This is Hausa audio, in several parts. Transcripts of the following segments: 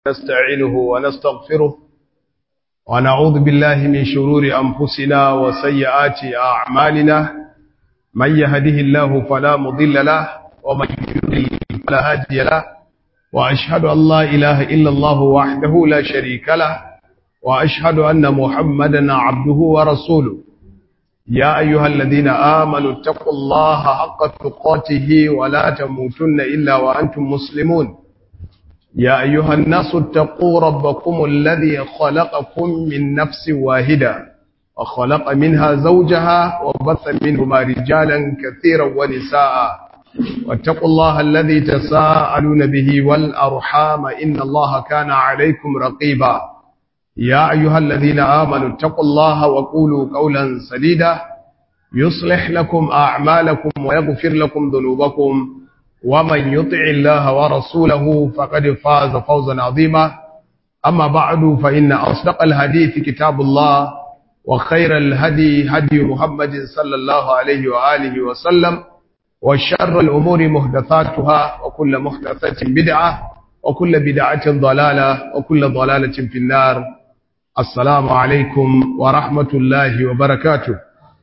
نستعينه ونستغفره ونعوذ بالله من شرور أنفسنا وسيئات أعمالنا من يهده الله فلا مضل له ومن يضلل فلا هادي له وأشهد أن لا إله إلا الله وحده لا شريك له وأشهد أن محمدا عبده ورسوله يا أيها الذين آمنوا اتقوا الله حق تقاته ولا تموتن إلا وأنتم مسلمون يا أيها الناس اتقوا ربكم الذي خلقكم من نفس واحدة وخلق منها زوجها وبث منهما رجالا كثيرا ونساء واتقوا الله الذي تساءلون به والأرحام إن الله كان عليكم رقيبا يا أيها الذين آمنوا اتقوا الله وقولوا قولا سديدا يصلح لكم أعمالكم ويغفر لكم ذنوبكم ومن يطع الله ورسوله فقد فاز فوزا عظيما أما بعد فإن أصدق الحديث كتاب الله وخير الهدي هدي محمد صلى الله عليه وآله وسلم وشر الأمور محدثاتها وكل محدثة بدعة وكل بدعة ضلالة وكل ضلالة في النار السلام عليكم ورحمة الله وبركاته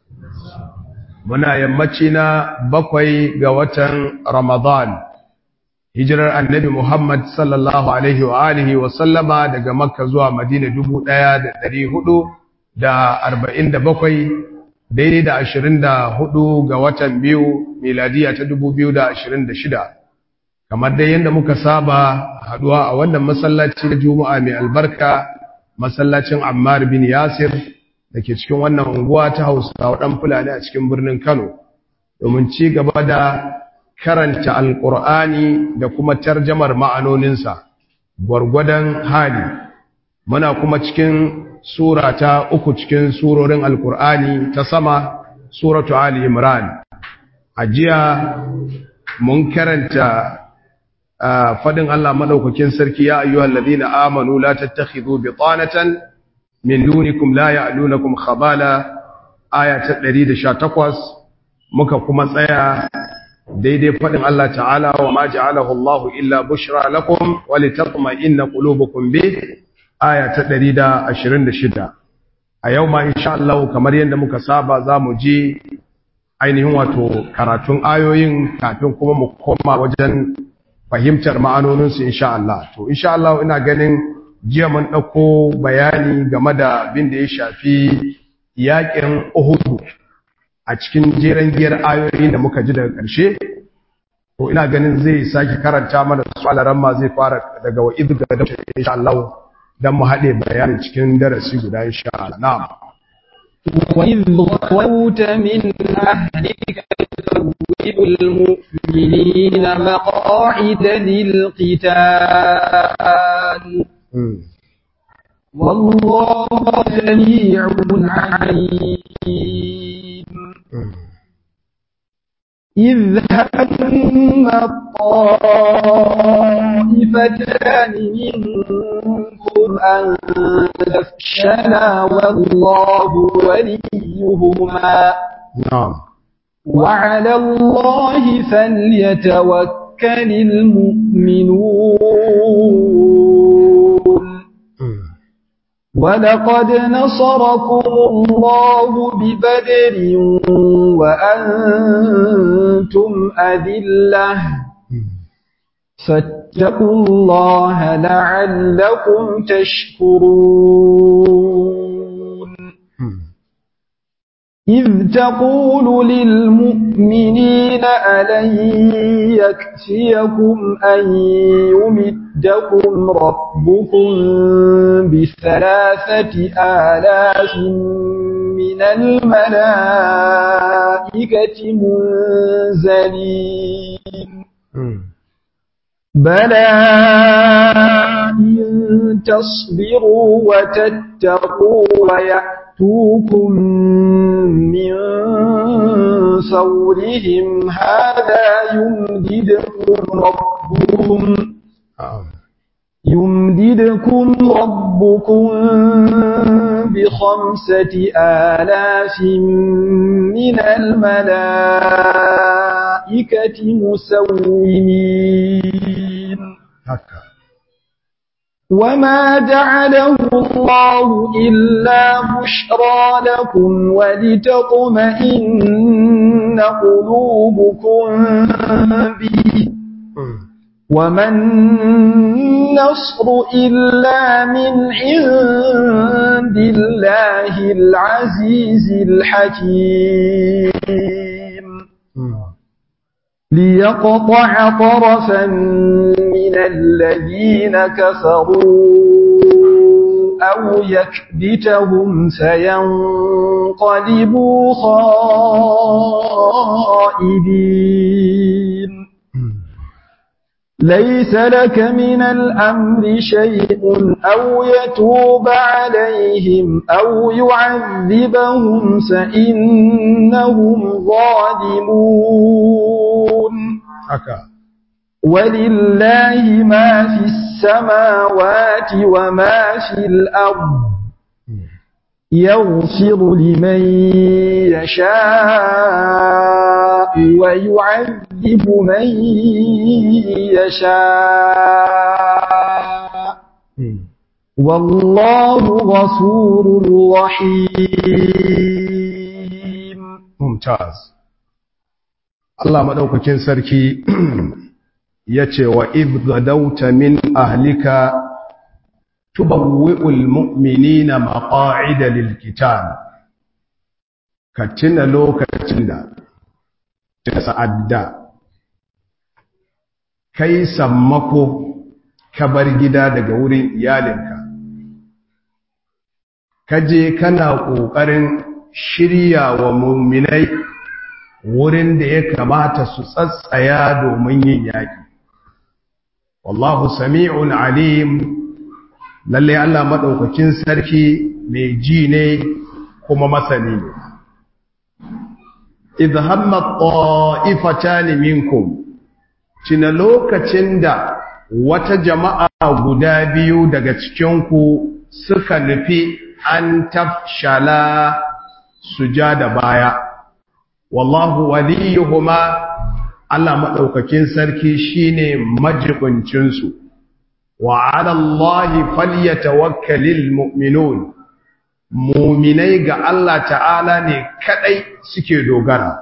muna yammaci na bakwai ga watan Ramadan hijirar annabi Muhammad sallallahu alaihi wa alihi wa sallama daga Makka zuwa Madina dubu ɗaya da ɗari hudu da arba'in da bakwai daidai da ashirin da hudu ga watan biyu miladiya ta dubu biyu da ashirin da shida kamar dai yadda muka saba haduwa a wannan masallaci na juma'a mai albarka masallacin Ammar bin Yasir da ke cikin wannan unguwa ta hausa ɗan fulani a cikin birnin kano domin ci gaba da karanta alƙur'ani da kuma tarjamar ma'anoninsa gwargwadon hali muna kuma cikin sura ta uku cikin surorin alƙur'ani ta sama suratu ali imran a jiya mun karanta fadin allah maɗaukakin sarki ya ayyuhal ladina amanu la tattakhidhu bitanatan min dunikum la ya'lunakum khabala aya ta 118 muka kuma tsaya daidai fadin Allah ta'ala wa ma ja'alahu Allahu illa bushra lakum wa litatma'inna qulubukum bi aya ta 126 a yau ma insha Allah kamar yadda muka saba zamu ji ainihin wato karatun ayoyin kafin kuma mu koma wajen fahimtar ma'anoninsu insha Allah to insha Allah ina ganin jiya mun ɗauko bayani game da abin da ya shafi yaƙin Uhudu a cikin jeren giyar ayoyi da muka ji daga ƙarshe to ina ganin zai sake karanta mana su alaran ma zai fara daga wa idga da insha Allah dan mu haɗe bayanin cikin darasi guda insha Allah na'am وإذ غوت من أهلك تبوئ المؤمنين مقاعد للقتال والله سميع عليم إذ هم الطائفتان منكم أن تفشلا والله وليهما نعم وعلى الله فليتوكل المؤمنون ولقد نصركم الله ببدر وأنتم أذلة فاتقوا الله لعلكم تشكرون إذ تقول للمؤمنين ألن يكفيكم أن يمدكم ربكم بثلاثة آلاف من الملائكة منزلين بلى إن تصبروا وتتقوا ويأتوكم من فورهم هذا يمددكم ربكم يمددكم ربكم بخمسة آلاف من الملائكة مسومين haka وما جعله الله إلا بشرى لكم ولتطمئن قلوبكم به وما النصر إلا من عند الله العزيز الحكيم ليقطع طرفا من الذين كفروا أو يكبتهم فينقلبوا خائبين ليس لك من الأمر شيء أو يتوب عليهم أو يعذبهم فإنهم ظالمون ولله ما في السماوات وما في الأرض يغفر لمن يشاء ويعذب من يشاء والله غفور رحيم ممتاز Allah madaukakin sarki yace wa idh gadawta min ahlika tubawwi'ul mu'minina maqa'ida lil qital ka tuna lokacin da ta sa'adda kai sammako ka bar gida daga wurin iyalinka kaje kana kokarin shirya wa mu'minai wurin da ya kamata su tsatsaya domin yin yaki wallahu sami'un alim lalle Allah madaukakin sarki mai ji ne kuma masani ne idh hamma ta'ifatan minkum cina lokacin da wata jama'a guda biyu daga cikin ku suka nufi an tafshala sujada baya wallahu waliyuhuma Allah madaukakin sarki shine majibincin su wa 'ala Allahi falyatawakkalul mu'minun mu'minai ga Allah ta'ala ne kadai suke dogara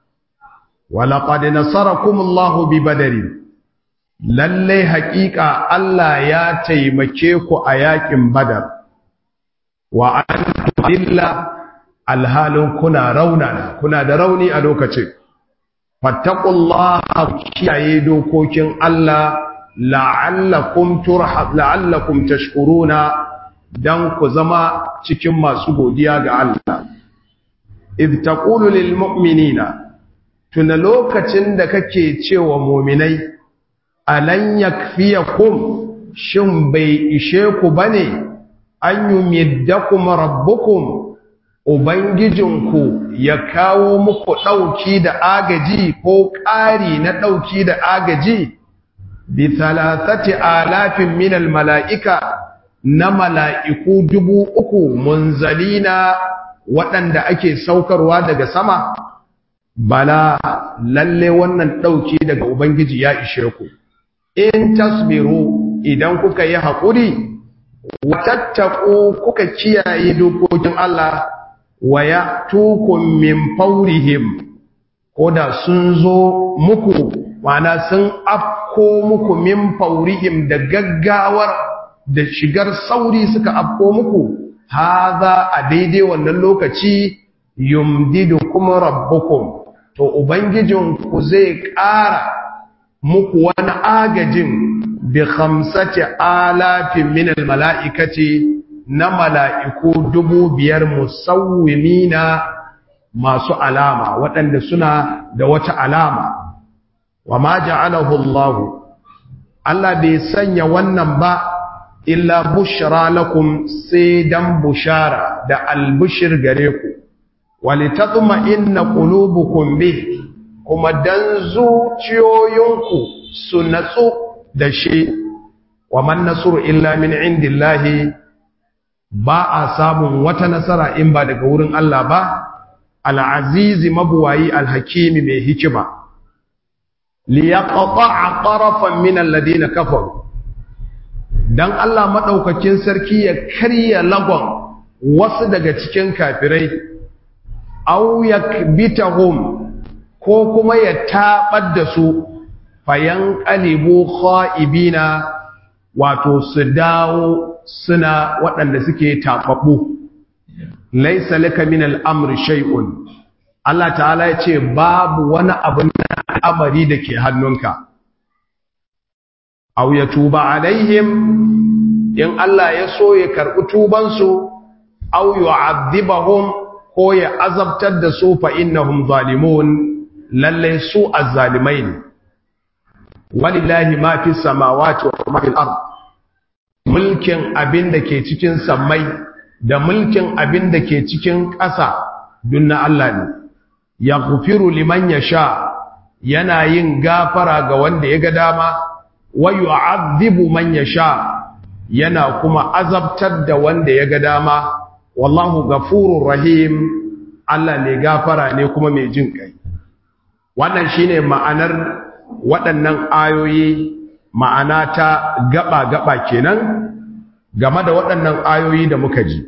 walaqad nasarakumullahu bi badri lalle haƙiƙa Allah ya taimake ku a yakin badar wa antum illa alhalin kuna raunana kuna da rauni a lokacin fattaqullaha kiyaye dokokin Allah la'allakum turhab la'allakum tashkuruna dan ku zama cikin masu godiya ga Allah id taqulu lil mu'minina tuna lokacin da kake cewa mu'minai alan yakfiyakum shin bai ishe ku bane an yumiddakum rabbukum ubangijinku ya kawo muku dauki da agaji ko ƙari na dauki da agaji bi thalathati alafin min al mala'ika na mala'iku dubu uku munzalina waɗanda ake saukarwa daga sama bala lalle wannan ɗauki daga ubangiji ya ishe ku in tasbiru idan kuka yi haƙuri watattaku kuka kiyaye dokokin Allah wa ya tukun min faurihim ko da sun zo muku mana sun afko muku min faurihim da gaggawar da shigar sauri suka afko muku haza a daidai wannan lokaci yumdidu kuma rabbukum to ubangijinku zai ƙara muku wani agajin bi khamsati alafin min mala'ikati na mala'iku dubu biyar musawwimina masu alama waɗanda suna da wata alama wa ma ja'alahu Allah Allah bai sanya wannan ba illa bushra lakum sai dan bushara da albushir gare ku walitatma inna qulubukum bih kuma dan zuciyoyinku su natsu da shi wa man nasru illa min indillahi ba a samun wata nasara in ba daga wurin Allah ba al-azizi mabuwayi al-hakimi mai hikima liyaqta'a tarafan min alladhina kafaru dan Allah madaukakin sarki ya karya lagon wasu daga cikin kafirai aw yakbitahum ko kuma ya tabar da su fayan qalibu khaibina wato su dawo suna waɗanda suke taɓaɓɓu laisa laka min al'amri shay'un Allah ta'ala ya ce babu wani abin al'amari da ke hannunka aw ya tuba alaihim in Allah ya so ya karɓi tubansu aw yu'adhibahum ko ya azabtar da su fa innahum zalimun lalle su azzalimai ne walillahi ma fi samawati wa ma fil ard mulkin abin da ke cikin sammai da mulkin abin da ke cikin ƙasa dun na Allah ne ya gufiru liman ya sha yana yin gafara ga wanda ya ga dama wa yu'adhibu man ya sha yana kuma azabtar da wanda ya ga dama wallahu gafurur rahim Allah ne gafara ne kuma mai jin kai wannan shine ma'anar waɗannan ayoyi ma'ana ta gaba-gaba kenan game da waɗannan ayoyi da muka ji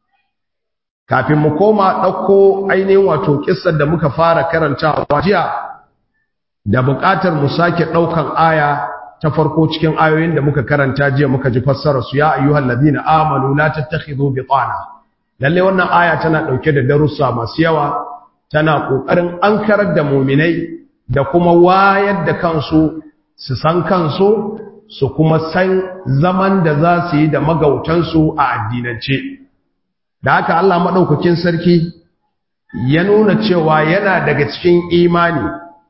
kafin mu koma ɗauko ainihin wato ƙisar da muka fara karantawa jiya da buƙatar mu sake ɗaukan aya ta farko cikin ayoyin da muka karanta jiya muka ji fassara su ya ayyuhal ladina amanu la tattakhidhu bitana lalle wannan aya tana ɗauke da darussa masu yawa tana ƙoƙarin ankarar da muminai da kuma wayar da kansu su san kansu su kuma san zaman da za su yi da magautansu a addinance da haka Allah maɗaukakin sarki ya nuna cewa yana daga cikin imani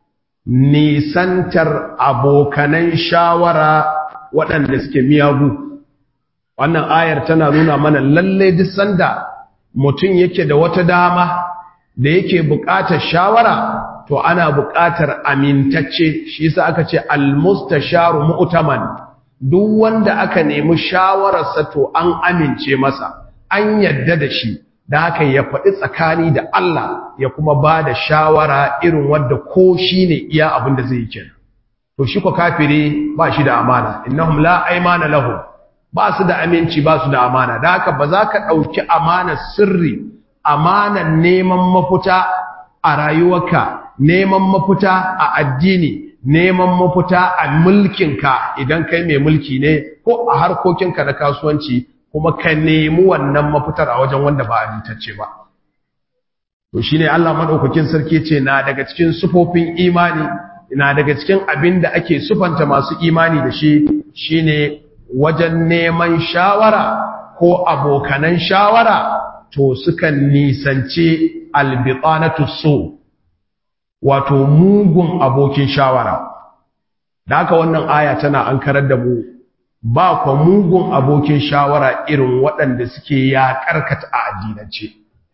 nisantar abokanan shawara waɗanda suke miyagu wannan ayar tana nuna mana lalle duk sanda mutum yake da wata dama da yake buƙatar shawara to ana buƙatar amintacce shi yasa aka ce almustasharu mu'taman duk wanda aka nemi shawararsa to an amince masa an yadda da shi da haka ya faɗi tsakani da Allah ya kuma ba da shawara irin wadda ko shi ne iya abin da zai yi kenan to shi ko kafiri ba shi da amana innahum la aymana lahum ba su da aminci ba su da amana da haka ba za ka ɗauki amanar sirri amanar neman mafuta a rayuwarka neman mafuta a addini neman mafuta a mulkinka idan kai mai mulki ne ko a harkokinka na kasuwanci kuma ka nemi wannan mafitar a wajen wanda ba amintacce ba to shine Allah madaukakin sarki ce na daga cikin sufofin imani na daga cikin abin da ake sufanta masu imani da shi shine wajen neman shawara ko abokanan shawara to sukan nisance albitanatu so wato mugun abokin shawara da haka wannan aya tana ankarar da mu ba kwa mugun abokin shawara irin waɗanda suke ya karkata a addinance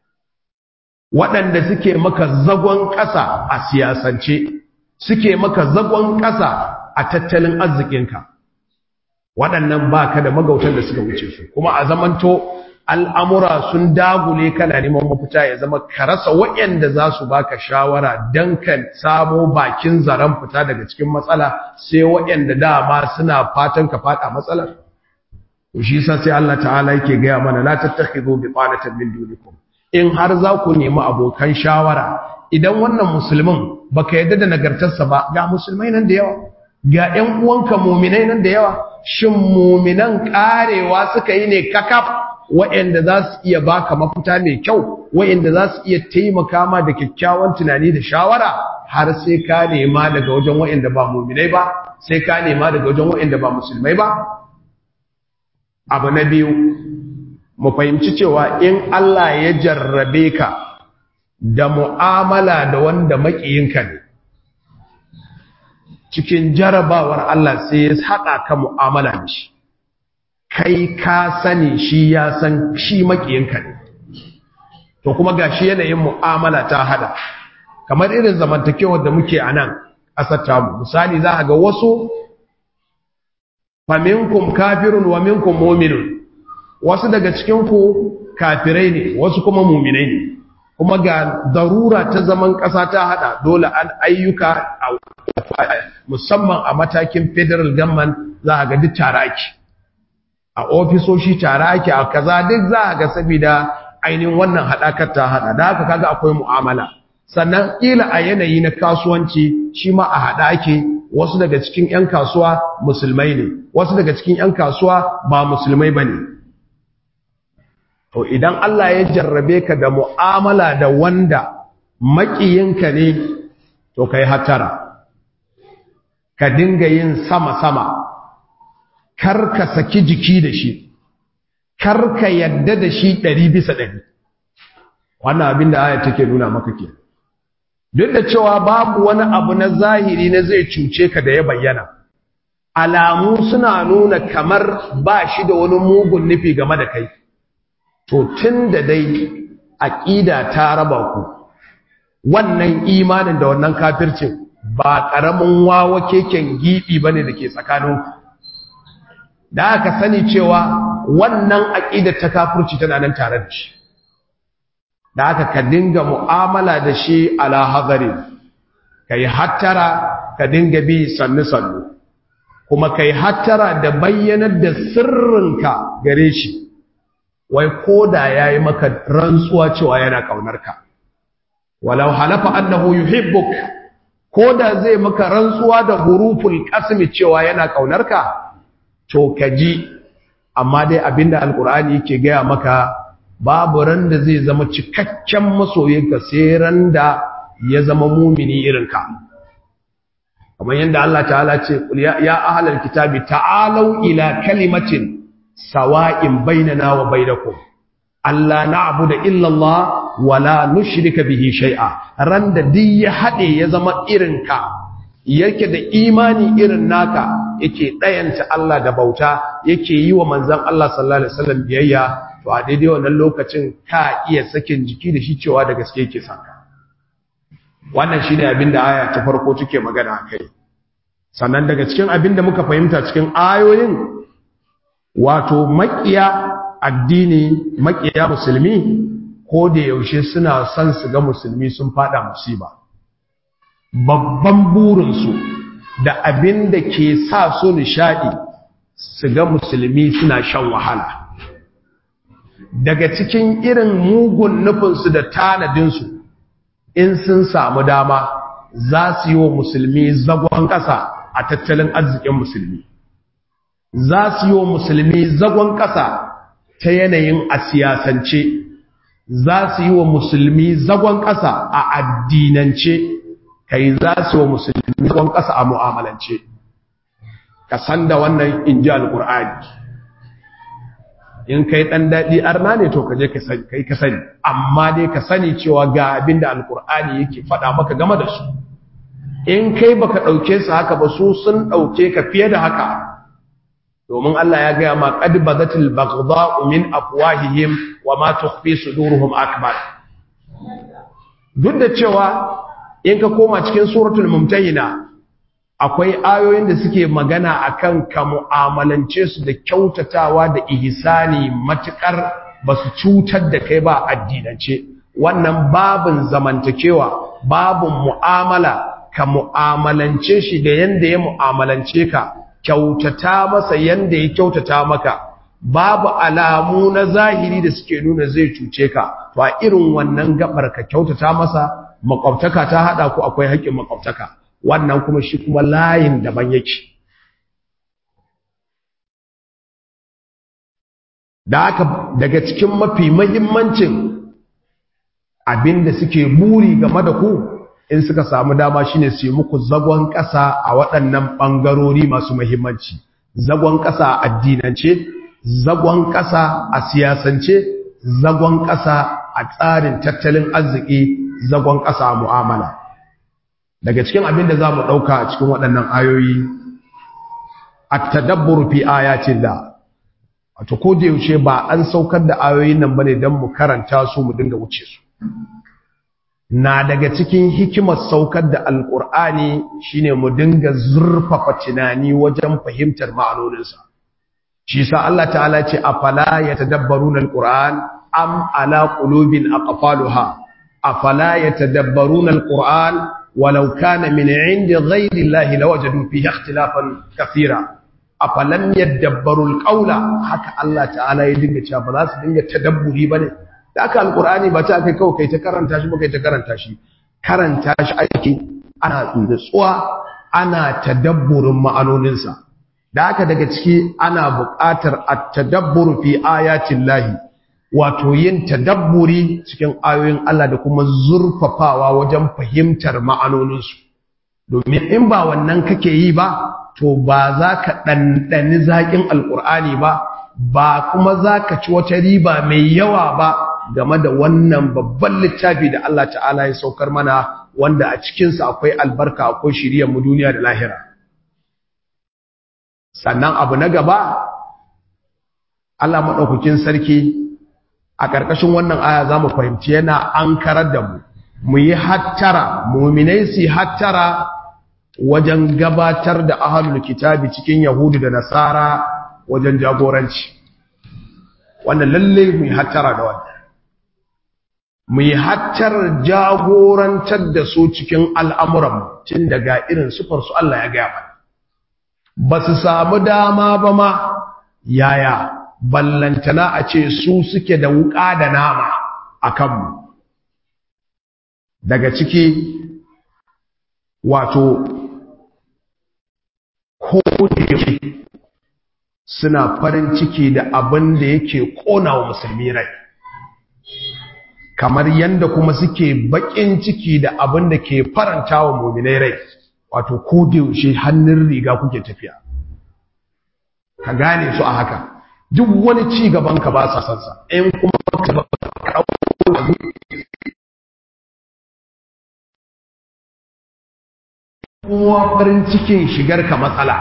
waɗanda suke maka zagon ƙasa a siyasance suke maka zagon ƙasa a tattalin arzikinka waɗannan ba ka da magautan da suka wuce su kuma a zamanto al'amura sun dagule kana neman mafita ya zama ka rasa waɗanda za su baka shawara don ka samo bakin zaren fita daga cikin matsala sai waɗanda dama suna fatan ka fada matsalar shi sa sai Allah ta'ala yake gaya mana la tattakhidhu bi qanatan min dunikum in har za ku nemi abokan shawara idan wannan musulmin baka yadda da nagartarsa ba ga musulmai nan da yawa ga ƴan uwanka mu'minai nan da yawa shin mu'minan karewa suka yi ne kakaf waɗanda za su iya baka mafita mai kyau waɗanda za su iya taimaka ma da kyakkyawan tunani da shawara har sai ka nema daga wajen waɗanda ba mu'minai ba sai ka nema daga wajen waɗanda ba musulmai ba abu na biyu mu fahimci cewa in Allah ya jarrabe ka da mu'amala da wanda maƙiyinka ne cikin jarabawar Allah sai ya haɗa ka mu'amala da shi kai ka sani shi ya san shi maƙiyinka ne to kuma ga shi yanayin mu'amala ta haɗa kamar irin zamantakewar da muke a nan ƙasar tamu misali za a ga wasu faminkum kafirun wa minkum mu'minun wasu daga cikin ku kafirai ne wasu kuma mu'minai ne kuma ga darura ta zaman ƙasa ta hada dole an ayyuka musamman a matakin federal government za a ga duk tare ake a ofisoshi tare ake a kaza duk za a ga saboda ainihin wannan haɗakar ta haɗa da haka kaga akwai mu'amala sannan ƙila a yanayi na kasuwanci shi ma a haɗa ake wasu daga cikin 'yan kasuwa musulmai ne wasu daga cikin 'yan kasuwa ba musulmai ba ne to idan Allah ya jarrabe ka da mu'amala da wanda maƙiyinka ne to ka yi hatara ka dinga yin sama-sama kar ka saki jiki da shi kar ka yadda da shi ɗari bisa ɗari wannan abin da aya take nuna maka ke duk da cewa babu wani abu na zahiri na zai cuce ka da ya bayyana alamu suna nuna kamar ba shi da wani mugun nufi game da kai to tun da dai aƙida ta raba ku wannan imanin da wannan kafircin ba ƙaramin wawa keken giɓi ba ne da ke tsakaninku da aka sani cewa wannan aƙidar ta kafirci tana nan tare da shi da aka ka dinga mu'amala da shi ala hazari ka yi hattara ka dinga bi sannu-sannu kuma ka yi hattara da bayyanar da sirrinka gare shi wai ko da ya yi maka rantsuwa cewa yana ƙaunarka walau halafa annahu yuhibbuk ko da zai maka rantsuwa da huruful qasmi cewa yana ƙaunarka to ka ji amma dai abinda alkur'ani yake gaya maka babu ran da zai zama cikakken masoyinka sai ran da ya zama mumini irinka kamar yadda Allah ta'ala ce ya ahlal kitabi ta'alau ila kalimatin sawa'in bainana wa bainakum Allah na'budu illa Allah wa la nushrika bihi shay'a ran da duk ya hade ya zama irinka yake da imani irin naka yake ɗayanta Allah da bauta yake yi wa manzan Allah sallallahu Alaihi wasallam biyayya to a daidai wannan lokacin ka iya sakin jiki da shi cewa da gaske yake saka wannan shi ne abin da aya ta farko take magana a kai sannan daga cikin abin da muka fahimta cikin ayoyin wato makiya addini makiya musulmi ko da yaushe suna son su ga musulmi sun fada musiba babban burinsu da abin da ke sa su nishadi su ga musulmi suna shan wahala daga cikin irin mugun nufinsu da tanadinsu in sun samu dama za su yi wa musulmi zagon ƙasa a tattalin arzikin musulmi za su yi wa musulmi zagon ƙasa ta yanayin a siyasance za su yi wa musulmi zagon ƙasa a addinance kai za su wa musulmi zagon ƙasa a mu'amalance ka san da wannan in ji alƙur'ani in kai ɗan daɗi arna ne to ka je kai ka sani amma dai ka sani cewa ga abin da alƙur'ani yake faɗa maka game da su in kai baka ɗauke su haka ba su sun ɗauke ka fiye da haka domin Allah ya gaya ma qad badatil baghdha'u min afwahihim wa ma tukhfi sudurhum akbar duk da cewa in ka koma cikin suratul mumtahina akwai ayoyin da suke magana akan ka mu'amalance su da kyautatawa da ihsani matukar basu cutar da kai ba addinance wannan babin zamantakewa babin mu'amala ka mu'amalance shi da yanda ya mu'amalance ka kyautata masa yanda ya kyautata maka babu alamu na zahiri da suke nuna zai cuce ka to a irin wannan gabar ka kyautata masa makwabtaka ta hada ku akwai haƙƙin makwabtaka wannan kuma shi kuma layin daban yake da haka daga cikin mafi mahimmancin abinda suke buri game da ku in suka samu dama shine su yi muku zagon ƙasa a waɗannan ɓangarori masu mahimmanci zagon ƙasa a addinance zagon ƙasa a siyasance zagon ƙasa a tsarin tattalin arziki zagon ƙasa a mu'amala daga cikin abin da za mu ɗauka a cikin waɗannan ayoyi a tadabbur fi ayatin da wato ko da yaushe ba an saukar da ayoyin nan bane don mu karanta su mu dinga wuce su na daga cikin hikimar saukar da alƙur'ani shine mu dinga zurfafa tunani wajen fahimtar ma'anoninsa shi sa Allah ta'ala ce afala yatadabbaruna alquran am ala qulubin aqfaluha afala yatadabbaruna alquran walau kana min indi ghayri llahi lawajadu fihi ikhtilafan kathira afalam yadabbarul qawla haka Allah ta'ala ya dinga cewa ba za su dinga tadabburi bane da aka alqur'ani ba ta kai kawai kai ta karanta shi ba kai ta karanta shi karanta shi ake ana nutsuwa ana tadabburin ma'anoninsa da haka daga ciki ana buƙatar at-tadabbur fi ayatin lahi wato yin tadabburi cikin ayoyin Allah da kuma zurfafawa wajen fahimtar ma'anoninsu domin in ba wannan kake yi ba to ba za ka ɗanɗani zaƙin alƙur'ani ba ba kuma za ka ci wata riba mai yawa ba game da wannan babban littafi da Allah ta'ala ya saukar mana wanda a cikinsa akwai albarka akwai shiriyar mu duniya da lahira sannan abu na gaba Allah maɗaukakin sarki a ƙarƙashin wannan aya za mu fahimci yana an karar da mu mu yi hattara muminai su hattara wajen gabatar da ahalul kitabi cikin yahudu da nasara wajen jagoranci wannan lalle mu yi hattara da wannan mu yi hattar jagorantar da su cikin al'amuran tun daga irin sufarsu Allah ya gaya mana ba su samu dama ba ma yaya ballantana a ce su suke da wuƙa da nama a kanmu daga ciki wato ko da yake suna farin ciki da abin da yake ƙona wa musulmi rai kamar yadda kuma suke baƙin ciki da abin da ke faranta wa muminai rai wato ko da yaushe hannun riga kuke tafiya ka gane su a haka duk wani ci gaban ka ba sa san sa in kuma ka ba kowa farin cikin shigar ka matsala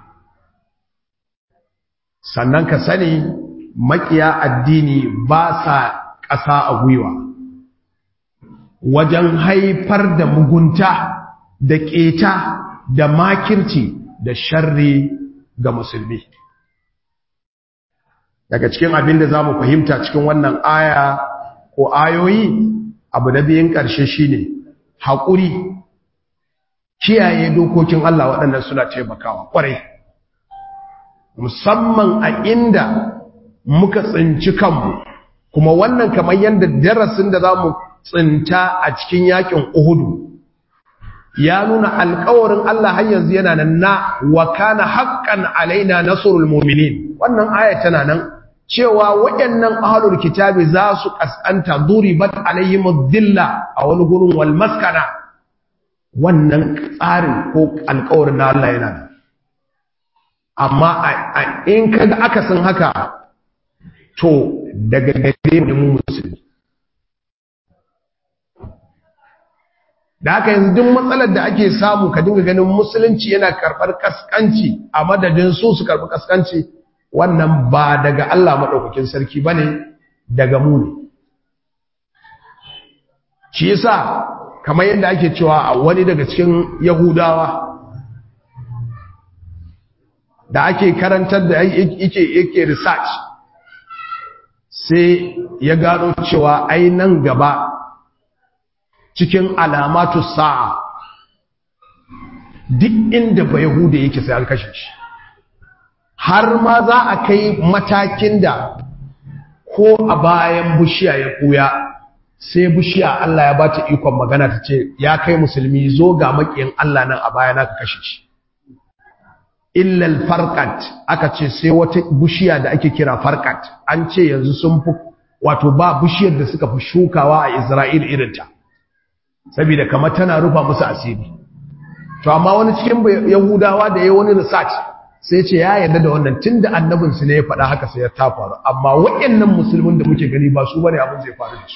sannan ka sani makiya addini ba sa ƙasa a gwiwa wajen haifar da mugunta da ƙeta da makirci da sharri ga musulmi daga cikin abin da za mu fahimta cikin wannan aya ko ayoyi abu na biyun ƙarshe shine haƙuri kiyaye dokokin Allah waɗannan suna taimakawa ƙwarai musamman a inda muka tsinci kanmu kuma wannan kamar yadda darasin da za mu tsinta a cikin yakin uhudu ya nuna alkawarin Allah har yanzu yana nan na wa kana haqqan alaina nasrul mu'minin wannan aya tana nan cewa waɗannan ahlul kitabi za su kaskanta duribat alaihim dhilla a wani gurin wal maskana wannan tsarin ko alkawarin na Allah yana nan amma in kaga aka san haka to daga gare mu musulmi da haka yanzu duk matsalar da ake samu ka dinga ganin musulunci yana karɓar kaskanci a madadin su su karɓi kaskanci wannan ba daga Allah maɗaukakin sarki ba ne daga mu ne shi yasa kamar yadda ake cewa a wani daga cikin yahudawa da ake karantar da yake yake research sai ya gano cewa ai nan gaba cikin alamatu sa'a duk inda ba yahuda yake sai an kashe shi har ma za a kai matakin da ko a bayan bushiya ya kuya sai bushiya Allah ya bata ikon magana ta ce ya kai musulmi zo ga makiyin Allah nan a baya na ka kashe shi illal farqat aka ce sai wata bushiya da ake kira farqat an ce yanzu sun fi wato ba bushiyar da suka fi shukawa a Isra'il irinta saboda kamar tana rufa musu asiri to amma wani cikin yahudawa da yayi wani research sai ce ya yarda da wannan tunda annabin su ne ya faɗa haka sai ya ta faru amma waɗannan musulmin da muke gani ba su bane abin zai faru da su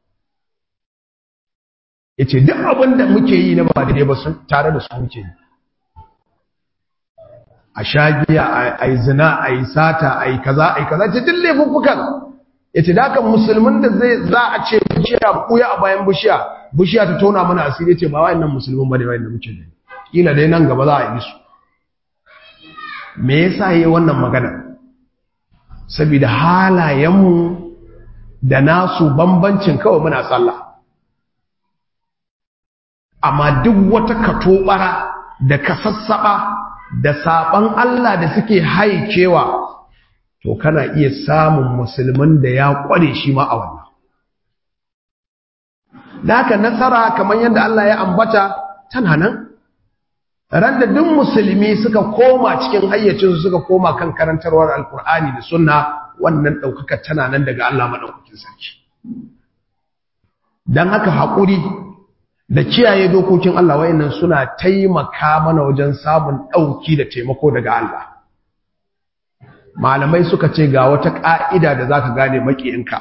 yace duk abin da muke yi na ba daidai ba su tare da su muke yi a shagiya a yi zina a yi sata a yi kaza a yi kaza ce duk laifuffukan yace da haka musulmin da zai za a ce bishiya kuya a bayan bishiya bishiya ta tona mana asiri ce ba wayannan musulmin bane wayannan muke ne kila dai nan gaba za a yi su me yasa yayi wannan magana saboda halayenmu da nasu bambancin kawai muna sallah amma duk wata katobara da kasassaba da saban Allah da suke haikewa to kana iya samun musulmin da ya kware shi ma a wannan da haka nasara kamar yadda Allah ya ambata tana nan ran da duk musulmi suka koma cikin hayyacinsu suka koma kan karantarwar alkur'ani da sunna wannan ɗaukaka tana nan daga Allah maɗaukakin sarki don haka haƙuri da kiyaye dokokin Allah wayannan suna taimaka mana wajen samun ɗauki da taimako daga Allah malamai suka ce ga wata ƙa'ida da za ka gane maƙiyinka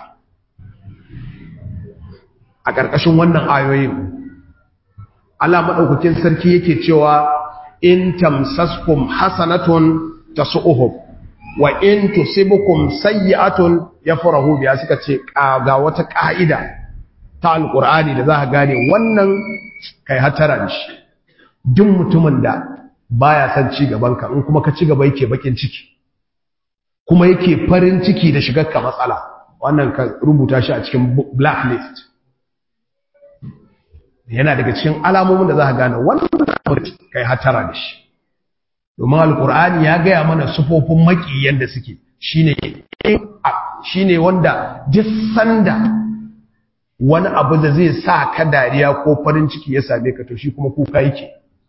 a ƙarƙashin wannan ayoyin Allah maɗaukakin sarki yake cewa in tamsaskum hasanatun tasu'uhum wa in tusibukum sayyi'atun yafrahu biya suka ce ga wata ƙa'ida ta alƙur'ani da za ka gane wannan kai hatara da shi duk mutumin da baya son ci gabanka in kuma ka ci gaba yake bakin ciki kuma yake farin ciki da shigar ka matsala wannan ka rubuta shi a cikin blacklist yana daga cikin alamomin da za ka gane wannan kai hatara da shi domin alƙur'ani ya gaya mana sufofin maƙiyan da suke shine shine wanda duk sanda wani abu da zai sa ka dariya ko farin ciki ya same ka to shi kuma kuka yake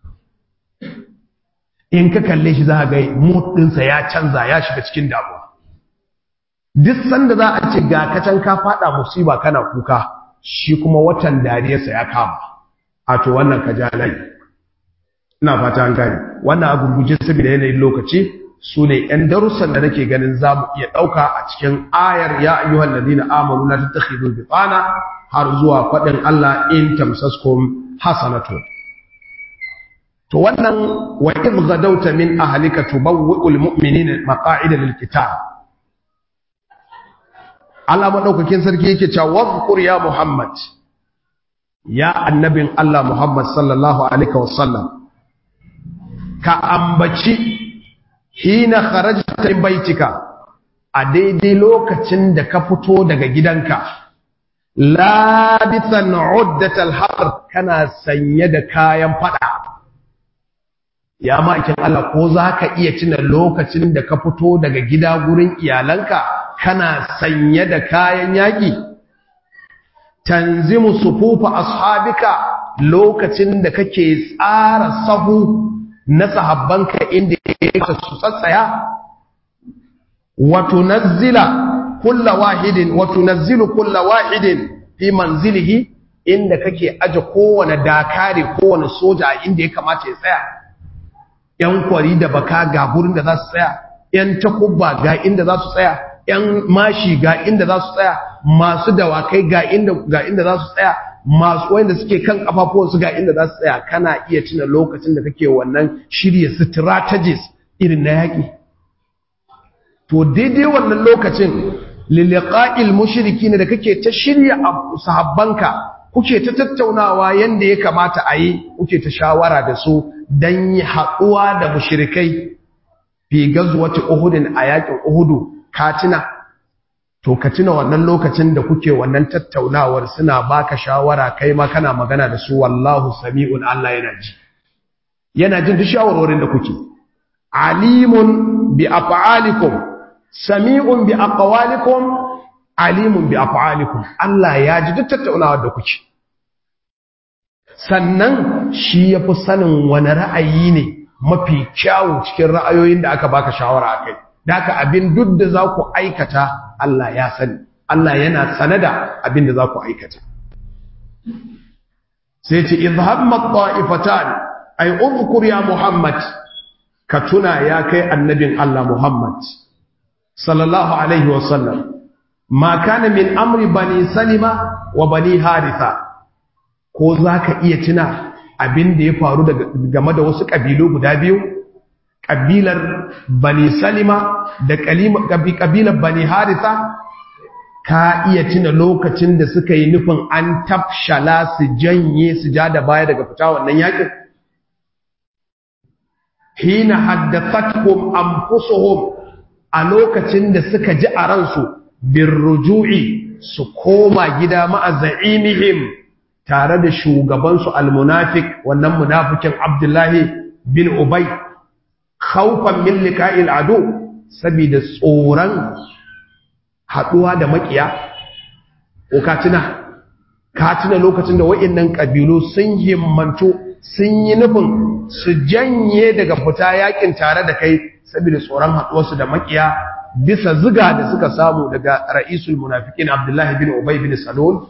in ka kalle shi za ga mood ɗinsa ya canza ya shiga cikin damuwa duk sanda za a ce ga kacan ka fada musiba kana kuka shi kuma watan dariyarsa ya kama a to wannan ka ja lai ina fata an gane wannan a gurguje saboda yanayin lokaci su ne ‘yan darussan da nake ganin za mu iya ɗauka a cikin ayar ya ayyuhan ladina amanu la tattakhidul bitana har zuwa faɗin Allah in tamsaskum hasanatu to wannan wa idh gadawta min ahlika tubawwi'ul mu'minina maqa'ida lil qital Allah madaukakin sarki yake cewa wadhkur ya Muhammad ya annabin Allah Muhammad sallallahu alaihi wasallam ka ambaci hina kharajta min baitika a daidai lokacin da ka fito daga gidanka labisan uddatal har kana sanye da kayan fada ya ma'aikin Allah ko zaka iya tuna lokacin da ka fito daga gida gurin iyalanka kana sanye da kayan yaki tanzimu sufufa ashabika lokacin da kake tsara sahu na sahabbanka inda ya su tsatsaya wa tunazzila kulla wahidin wa tunazzilu kulla wahidin fi manzilihi inda kake aje kowane dakare kowane soja inda ya kamata ya tsaya yan kwari da baka ga gurin da za su tsaya yan takubba ga inda za su tsaya yan mashi ga inda za su tsaya masu dawakai ga inda ga inda za su tsaya masu wanda suke kan kafafuwansu ga inda za su tsaya kana iya tuna lokacin da kake wannan shirya strategies irin na yaƙi to daidai wannan lokacin liliqa'il mushriki ne da kake ta shirya sahabbanka kuke ta tattaunawa yanda ya kamata a yi kuke ta shawara da su dan yi haɗuwa da mushrikai fi gazwati uhudin a yaƙin uhudu ka tuna to ka tuna wannan lokacin da kuke wannan tattaunawar suna baka shawara kai ma kana magana da su wallahu sami'un Allah yana ji yana jin duk shawarwarin da kuke alimun bi af'alikum sami'un bi aqwalikum alimun bi af'alikum Allah ya ji duk tattaunawar da kuke sannan shi yafi sanin wani ra'ayi ne mafi kyawu cikin ra'ayoyin da aka baka shawara akai daka abin duk da za ku aikata Allah ya sani Allah yana sane da abin da za ku aikata sai ce izhammat ta'ifatan ay udhkur ya Muhammad ka tuna ya kai annabin Allah Muhammad sallallahu alaihi wa sallam ma kana min amri bani salima wa bani haritha ko zaka iya tuna abin da ya faru game da wasu kabilu guda biyu ƙabilar bani salima da ƙabilar bani harisa ka iya tuna lokacin da suka yi nufin an tafshala su janye su ja da baya daga fita wannan yakin hina haddathatkum anfusuhum a lokacin da suka ji a ransu bin ruju'i su koma gida ma'a za'imihim tare da shugabansu almunafik wannan munafikin abdullahi bin ubay khawfan min liqa'il adu saboda tsoron haduwa da makiya ko ka tuna ka tuna lokacin da wa'annan kabilu sun himmantu sun yi nufin su janye daga fita yakin tare da kai saboda tsoron haduwarsu da makiya bisa ziga da suka samu daga ra'isul munafiqin Abdullahi bin Ubay bin Salul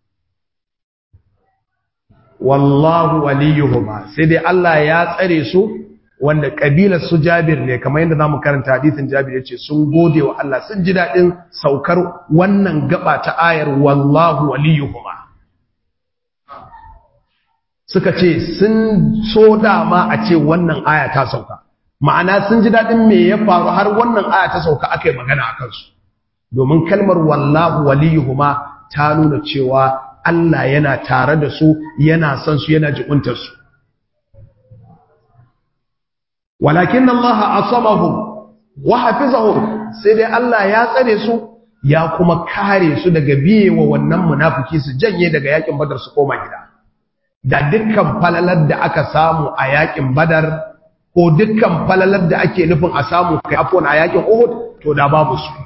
wallahu waliyuhuma sai dai Allah ya tsare su wanda kabilar su Jabir ne kamar yadda zamu karanta hadisin Jabir yace sun gode wa Allah sun ji dadin saukar wannan gaba ta ayar wallahu waliyuhuma suka ce sun so dama a ce wannan aya ta sauka ma'ana sun ji dadin me ya faru har wannan aya ta sauka akai magana akan su domin kalmar wallahu waliyuhuma ta nuna cewa Allah yana tare da su yana son su yana jikuntar su walakin Allah asamahum wa hafizahum sai dai Allah ya tsare su ya kuma kare su daga biyewa wannan munafiki su janye daga yakin Badar su koma gida da dukkan falalar da aka samu a yakin Badar ko dukkan falalar da ake nufin a samu kai afwan a yakin Uhud to da babu su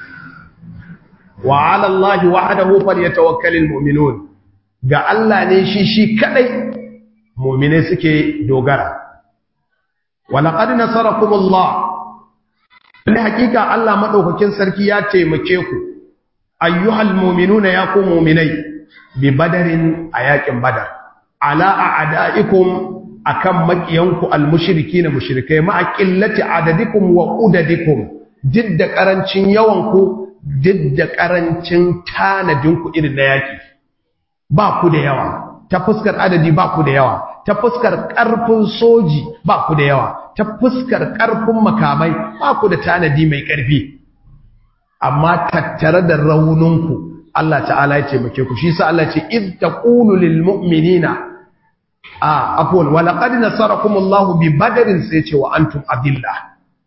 wa ala Allah wahdahu falyatawakkalul mu'minun ga Allah ne shi shi kadai mu'mine suke dogara walaqad nasarakumullah ne hakika Allah madaukakin sarki ya taimake ku ayyuhal mu'minuna ya ku mu'minai bi badarin ayakin badar ala a'daikum akan makiyanku almushrikina mushrikai ma qillati adadikum wa udadikum jidda karancin yawanku duk da ƙarancin tanadinku irin na yaƙi ba ku da yawa ta fuskar adadi ba ku da yawa ta fuskar ƙarfin soji ba ku da yawa ta fuskar ƙarfin makamai ba ku da tanadi mai ƙarfi amma tattare da rauninku Allah ta'ala ya taimake ku shi sa Allah ce id taqulu lil mu'minina a afwan wa laqad nasarakumullahu bi badrin sai ce wa antum adillah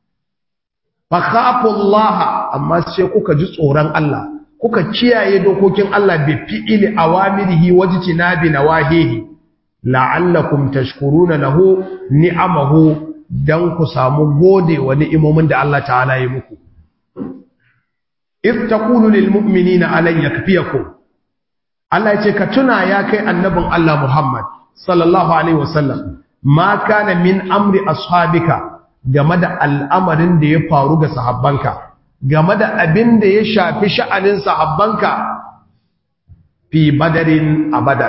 fakhafullaha amma sai kuka ji tsoron Allah kuka kiyaye dokokin Allah bi fi'ili awamirihi wajtinabi nawahihi la'allakum tashkuruna lahu ni'amahu dan ku samu gode wa ni'imomin da Allah ta'ala ya muku if taqulu lil mu'minina alan yakfiyakum Allah ya ce ka tuna ya kai annabin Allah Muhammad sallallahu alaihi wasallam ma kana min amri ashabika game da al'amarin da ya faru ga sahabbanka, game da abin da ya shafi sha'anin sahabbanka fi badarin a badar.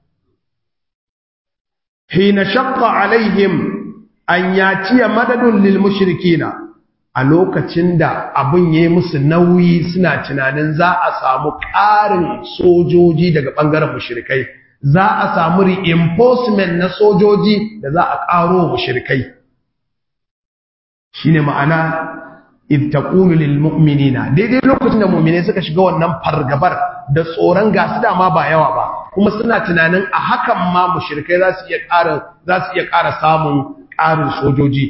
Hina shakka alaihim an yaciya madadun lil mushrikina a lokacin da abin ya yi musu nauyi suna tunanin za a samu ƙarin sojoji daga ɓangaren mushrikai, za a samu reinforcement na sojoji da za a ƙaro mushrikai. shine ma'ana id taqulu lil mu'minina daidai lokacin da mu'mine suka shiga wannan fargabar da tsoron gasu dama ba yawa ba kuma suna tunanin a hakan ma mushrikai za su iya ƙara za su iya ƙara samun ƙarin sojoji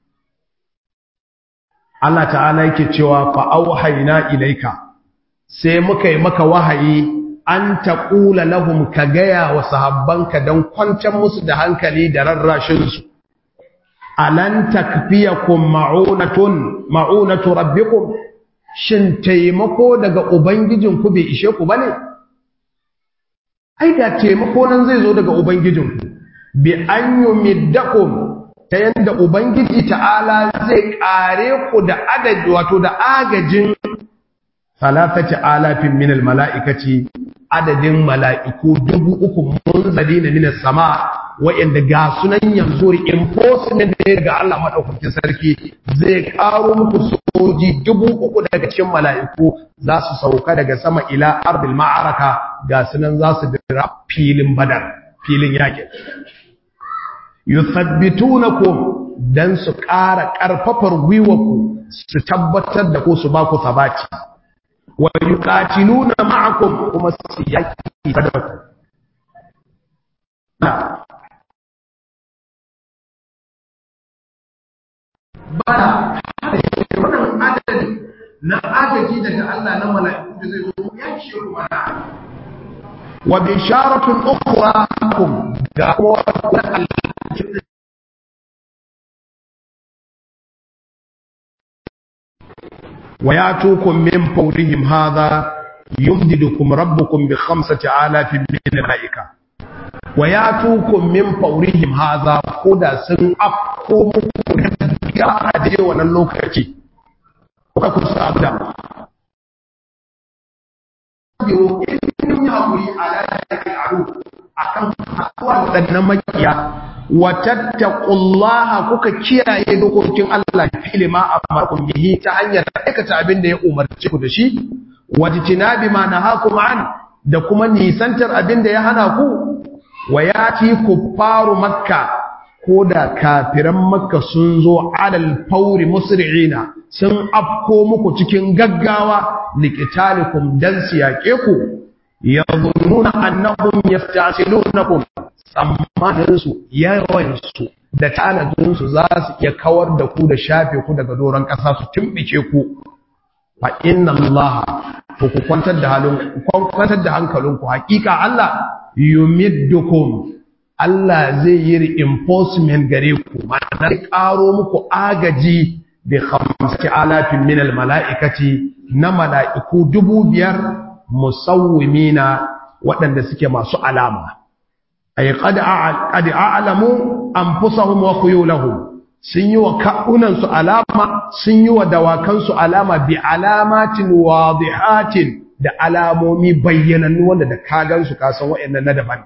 Allah ta'ala yake cewa fa auhayna ilaika sai muka yi maka wahayi an taqula lahum ka gaya wa sahabbanka dan kwantar musu da hankali da rarrashin su alan takfiyakum ma'unatun ma'unatu rabbikum shin taimako daga ubangijinku bai ishe ku bane ai da taimako nan zai zo daga ubangijinku bi an yumiddakum ta yanda ubangiji ta'ala zai kare ku da adadi wato da agajin salatati alafin minal mala'ikati adadin mala'iku dubu uku munzalina minas sama wa'anda ga sunan yanzu reinforcement ne daga Allah madaukakin sarki zai karo muku soji dubu uku daga cikin mala'iku za su sauka daga sama ila ardil ma'araka ga sunan za su dira filin badar filin yakin yuthabbitunakum dan su ƙara ƙarfafar gwiwaku su tabbatar da ko su ba ku sabati wa yuqatiluna ma'akum kuma su yaki da ku bana wannan adadi na agaji daga Allah na mala'iku da zai zo ya ce mana wa bisharatun ukhra kum ga kuma wa yatukum min fawrihim hadha yumdidukum rabbukum bi khamsati alafin min malaika wa yatukum min fawrihim hadha koda sun afko muku da a dai wannan lokaci kuka kusa da biyo in ya hakuri ala al'adu akan hakuwa waɗannan makiya wa tattaqullaha kuka kiyaye dokokin Allah fili ma amarukum bihi ta hanyar aikata abin da ya umarci ku da shi wajtinabi ma nahakum an da kuma nisantar abin da ya hana ku wa yati kuffaru makka ko da kafiran makka sun zo alal fauri musri'ina sun afko muku cikin gaggawa liqitalikum dan siyake ku yadhunnuna annahum yasta'silunakum tsammaninsu yawansu da tanadinsu za su iya kawar da ku da shafe ku daga doron ƙasa su tumbice ku fa inna Allah to ku kwantar da halin kwantar da hankalinku hakika Allah yumiddukum Allah zai yi reinforcement gare ku ma'ana zai karo muku agaji bi khamsati alafin min al mala'ikati na mala'iku dubu biyar musawwimina waɗanda suke masu alama ay qad qad a'lamu anfusahum wa khuyulahum sun yi wa ka'unan su alama sun yi wa dawakan su alama bi alamatin wadihatin da alamomi bayyanannu wanda da ka gan su ka san wayannan na daban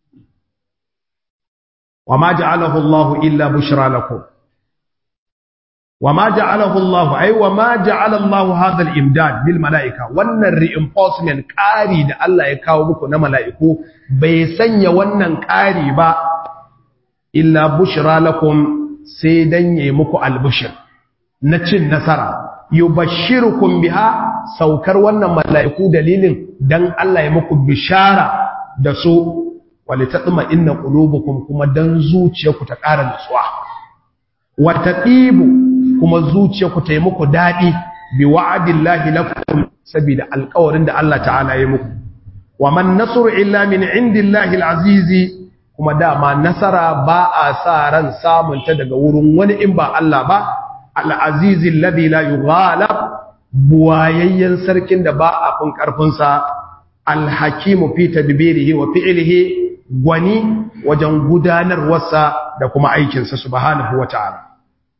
wa ma ja'alahu Allah illa bushra lakum wa ma ja'alahu Allah ay wa ma ja'ala Allah hadha al-imdad bil malaika wannan reinforcement ƙari da Allah ya kawo muku na mala'iku bai sanya wannan ƙari ba illa bushra lakum sai dan yayi muku albushir na cin nasara yubashshirukum biha saukar wannan mala'iku dalilin dan Allah ya muku bishara da su walitatma inna qulubukum kuma dan zuciyarku ta ƙara nutsuwa wa taqibu kuma zuciyarku ta yi muku dadi bi wa'dillahi lakum saboda alƙawarin da Allah ta'ala ya muku wa man nasru illa min indillahi alazizi kuma dama nasara ba a sa ran samun ta daga wurin wani in ba Allah ba al'azizi alladhi la yughalab buwayayyen sarkin da ba a fin karfin sa alhakimu fi tadbirihi wa fi'lihi gwani wajen gudanarwarsa da kuma aikinsa subhanahu wata'ala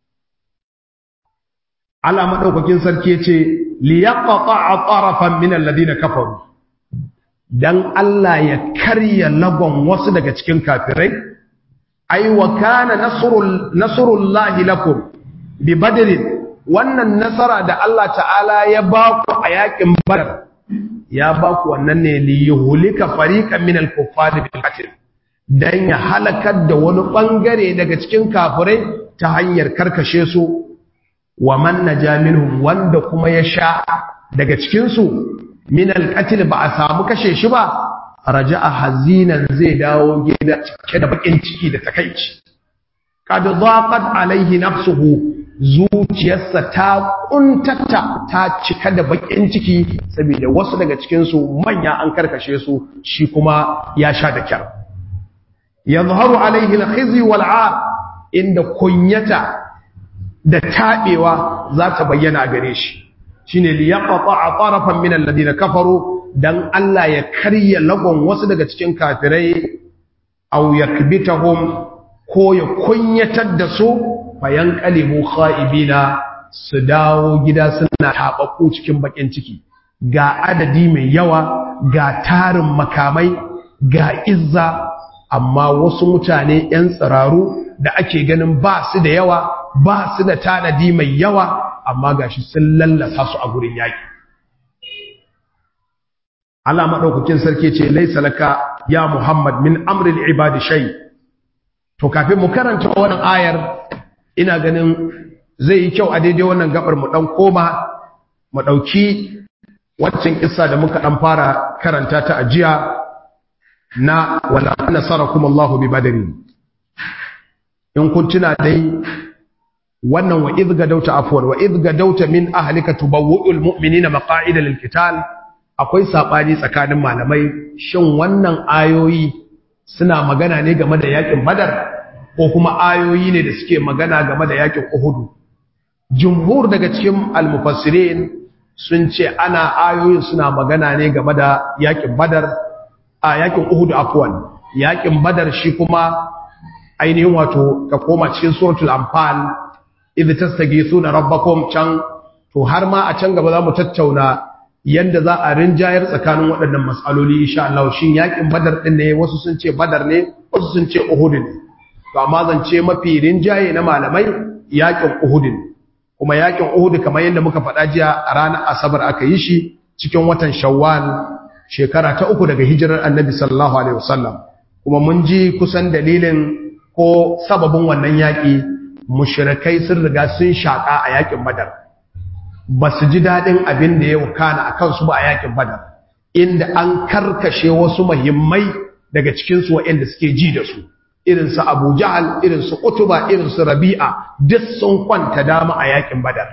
Allah madaukakin sarki yace liyaqta'a tarafan min alladhina kafaru dan Allah ya karya lagon wasu daga cikin kafirai ai wa kana nasrul nasrullahi lakum bi badrin wannan nasara da Allah ta'ala ya ba ku a yakin badar ya ba ku wannan ne li yuhlika fariqan min al-kuffari bil qatl dan ya halakar da wani bangare daga cikin kafirai ta hanyar karkashe su wa man naja minhum wanda kuma ya sha daga cikin su min al-qatl ba a samu kashe shi ba raja'a hazinan zai dawo gida cike da bakin ciki da takeici kad dhaqat alaihi nafsuhu zuciyarsa ta kuntata ta cika da bakin ciki saboda wasu daga cikinsu manya an karkashe su shi kuma ya sha da kyar yadhharu alaihi alkhizy wal'ar inda kunyata da tabewa za ta bayyana a gare shi shine li yaqta'a tarafan min alladhina kafaru dan Allah ya karya lagon wasu daga cikin kafirai aw yakbitahum ko ya kunyatar da su fayan kalibu kha'ibina su dawo gida suna taɓaɓɓu cikin bakin ciki ga adadi mai yawa ga tarin makamai ga izza amma wasu mutane 'yan tsiraru da ake ganin ba su da yawa ba su da tanadi mai yawa amma gashi sun lallasa su a gurin yaƙi Allah maɗaukakin sarki ce laisa laka ya Muhammad min amril ibadi shay to kafin mu karanta wannan ayar ina ganin zai yi kyau a daidai wannan gabar mu dan koma mu dauki waccan kissa da muka dan fara karanta ta ajiya na wala nasarakum Allahu bi badri in kun tuna dai wannan wa idh gadauta afwan wa idh gadauta min ahlika tubawwi'ul mu'minina maqa'ida lil qital akwai sabani tsakanin malamai shin wannan ayoyi suna magana ne game da yakin badar ko kuma ayoyi ne da suke magana game da yakin uhudu jumhur daga cikin almufassirin sun ce ana ayoyin suna magana ne game da yakin badar a yakin uhud afwan yakin badar shi kuma ainihin wato ka koma cikin suratul anfal idh tastaghithuna rabbakum can to har ma a can gaba za mu tattauna yanda za a rinjayar tsakanin waɗannan mas'aloli insha Allah shin yakin badar din ne wasu sun ce badar ne wasu sun ce uhud ne to amma zance mafi rinjaye na malamai yakin uhud ne kuma yakin uhud kamar yadda muka faɗa jiya a ranar asabar aka yi shi cikin watan shawwal shekara ta uku daga hijirar annabi sallallahu alaihi wasallam kuma mun ji kusan dalilin ko sababin wannan yaƙi mushrikai sun riga sun shaƙa a yaƙin badar ba su ji daɗin abin da ya wakana a kansu ba a yaƙin badar inda an karkashe wasu muhimmai daga cikinsu waɗanda suke ji da su irinsu abu jahal irinsu utuba irinsu rabi'a duk sun kwanta dama a yaƙin badar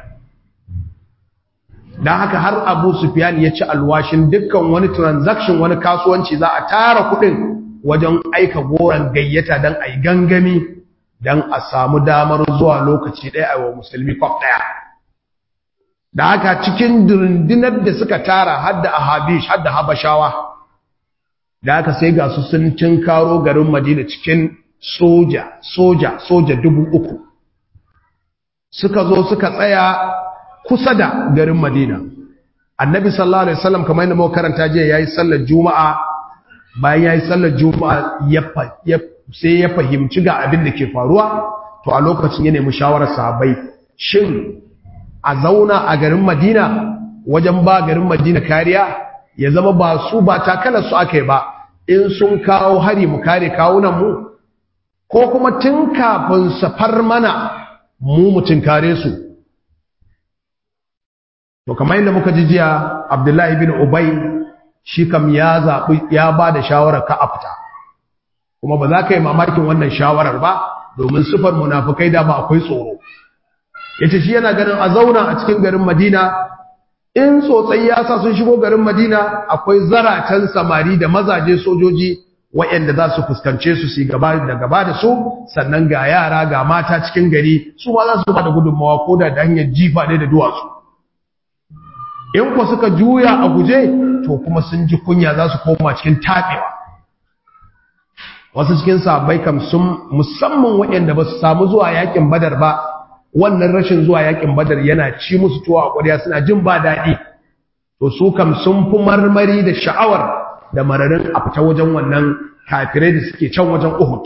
don haka har abu sufyan ya ci alwashin dukkan wani transaction wani kasuwanci za a tara kuɗin wajen aika goron gayyata don a yi gangami don a samu damar zuwa lokaci ɗaya a wa musulmi kwaf ɗaya da haka cikin rundunar da suka tara hadda a habish hadda habashawa da haka sai ga su sun cin karo garin madina cikin soja soja soja dubu uku suka zo suka tsaya kusa da garin madina annabi sallallahu alaihi wasallam kamar yadda muka karanta jiya yayi sallar juma'a bayan ya yi sallar juma'a sai ya fahimci ga abin da ke faruwa to a lokacin ya nemi shawarar sahabbai shin a zauna a garin madina wajen ba garin madina kariya ya zama ba su ba takalar su aka yi ba in sun kawo hari mu kare kawunan mu ko kuma tun kafin safar mana mu mutum kare su to kamar yadda muka ji jiya abdullahi bin ubay shi kam ya zaɓi ya ba da shawarar ka a fita kuma ba za ka yi mamakin wannan shawarar ba domin sufar munafukai da ba akwai tsoro ya ce shi yana ganin a zauna a cikin garin madina in tsotsai ya sa sun shigo garin madina akwai zaratan samari da mazaje sojoji waɗanda za su fuskance su su gaba da gaba da su sannan ga yara ga mata cikin gari su ma za su ba da gudunmawa ko da hanyar jifa ne da duwatsu in ku suka juya a guje to kuma sun ji kunya za su koma cikin taɓewa wasu cikin sahabbai kam sun musamman waɗanda ba su samu zuwa yakin badar ba wannan rashin zuwa yakin badar yana ci musu tuwa a ƙwarya suna jin ba daɗi to su kam sun fi marmari da sha'awar da mararin a fita wajen wannan kafirai da suke can wajen uhud